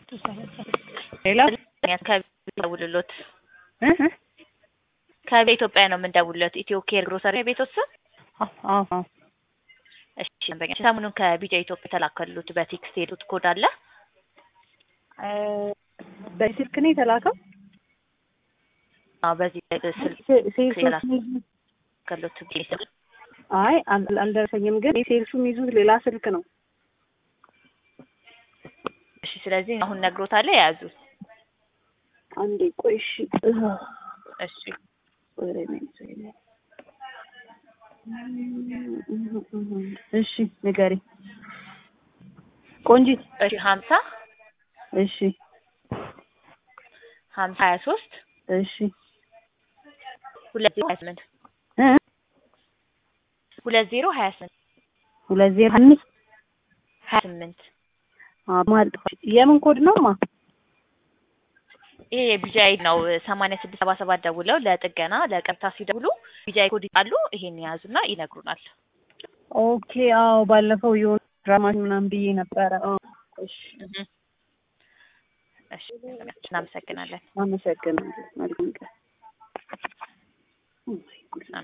ሌላ ከደውልሎት እ እ ከኢትዮጵያ ነው የምንደውልሎት። ኢትዮ ኬር ግሮሰሪ ቤቶት ስም አዎ አዎ እሺ ደንበኛ ሰሞኑን ከቢጃ ኢትዮጵያ የተላከሉት በቴክስት የሄዱት ኮድ አለ። በስልክ ነው የተላከው። አዎ በዚህ ስልክ ሴ- ሴልሱ ሌላ- የሚይዙት- ከሉት አይ አል- አልደረሰኝም፣ ግን የሴልሱ የሚይዙት ሌላ ስልክ ነው። እሺ ስለዚህ አሁን ነግሮታል የያዙት አንዴ ቆይ እሺ እሺ ወሬ ነኝ ዘይኔ እሺ ንገሪ ቆንጂት እሺ ሀምሳ እሺ ሀምሳ ሀያ ሶስት እሺ ሁለት ዜሮ ሀያ ስምንት እ ሁለት ዜሮ ሀያ ስምንት ሁለት ዜሮ አምስት ሀያ ስምንት ማለት የምን ኮድ ነው ማ ይሄ የቢጃይ ነው። ሰማንያ ስድስት ሰባ ሰባት ደውለው ለጥገና ለቀጥታ ሲደውሉ ቢጃይ ኮድ ይጣሉ። ይሄን የያዙና ይነግሩናል። ኦኬ አዎ ባለፈው የሆነ ድራማ ምናምን ብዬ ነበረ አዎ እሺ እህ እሺ እናመሰግናለን። አመሰግናለሁ መልካም ቀን